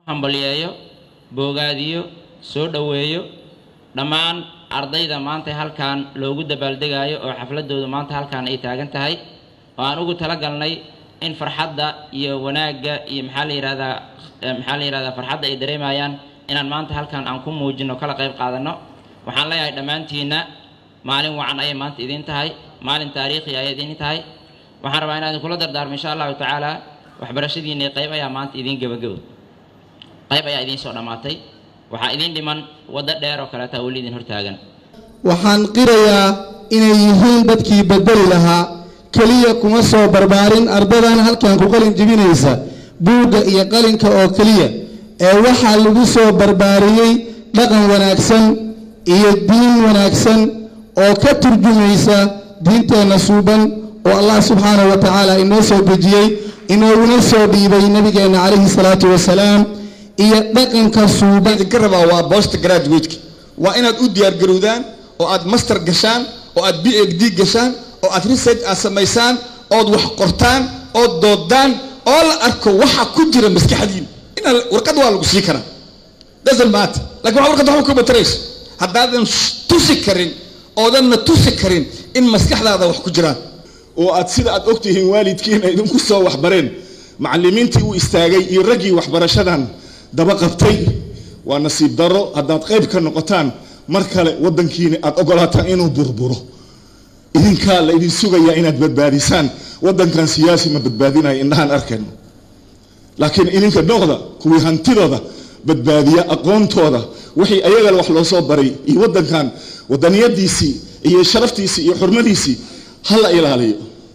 hambalyeeyo boogaadiyo soo dhoweeyo dhammaan ardayda maanta halkan loogu dabaaldegaayo oo xafladoodu maanta halkan ay taagan tahay oo aan ugu talagalnay in farxadda iyo wanaagga iyo maxaa la yihahdaa maxaa la yihahdaa farxadda ay dareemayaan inaan maanta halkan aan ku muujino kala qayb qaadano waxaan leeyahay dhammaantiinna maalin wacan ayay maanta idiin tahay maalin taariikhi ayay idiin tahay waxaan rabaa inaan idinkula dardaarmo insha allahu tacaala waxbarashadiinna qayb ayaa maanta idiin gebagabo qayb ayaa idiin soo dhammaatay waxaa idiin dhiman waddo dheer oo kaleeta weli idin hortaagan waxaan qirayaa inay yihiin dadkii bedeli lahaa keliya kuma soo barbaarin ardadan halkan ku qalin jebinaysa buugga iyo qalinka oo keliya ee waxaa lagu soo barbaariyey dhaqan wanaagsan iyo diin wanaagsan oo ka turjumaysa diinteenna suuban oo allah subxaanahu wa tacaala inoo soo dejiyey inooguna soo dhiibay nabigeenna calayhi salaatu wasalaam iyo dhaqanka suuban idinka rabaa waa bost graduateka waa inaad u diyaargarowdaan oo aad master gashaan oo aad b h d gashaan oo aad research aad samaysaan ood wax qortaan ood doodaan oo la arko waxa ku jira maskaxdiin inaa warqad waa lagu sii karaa doesn't matter lakin waa warqad waxba kuma tarayso haddaadan tusi karin oodanna tusi karin in maskaxdaada wax ku jiraan oo aad sida aad ogtihiin waalidkiina idinku soo waxbareen macallimiintii u istaagay iyo raggii waxbarashadan daba qabtay waa nasiib darro haddaad qayb ka noqotaan mar kale waddankiina aad ogolaataan inuu burburo idinkaa la idin sugayaa inaad badbaadisaan waddankan siyaasi ma badbaadinayo indhahaan arkayno laakiin idinka noqda kuwii hantidooda badbaadiya aqoontooda wixii ayaga wax loo soo baray iyo waddankan wadaniyadiisii iyo sharaftiisii iyo xurmadiisii ha la ilaaliyo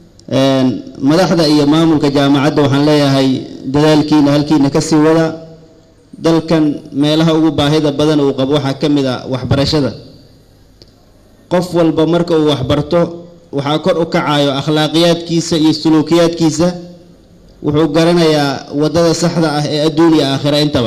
madaxda iyo maamulka jaamacadda waxaan leeyahay dadaalkiina halkiina kasii wada dalkan meelaha ugu baahida badan uu qabo waxaa ka mid a waxbarashada qof walba marka uu waxbarto waxaa kor u kacayo akhlaaqiyaadkiisa iyo suluukiyaadkiisa wuxuu garanayaa waddada saxda ah ee adduun iyo aakhira intaba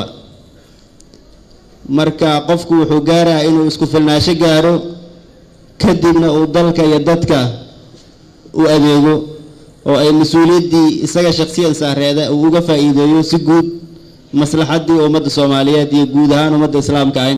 marka qofku wuxuu gaarayaa inuu isku filnaasho gaaro kadibna uu dalka iyo dadka u adeego oo ay mas-uuliyaddii isaga shakhsiyan saareeda uu uga faa'iideeyo si guud maslaxaddii ummadda soomaaliyeed iyo guud ahaan ummadda islaamka ah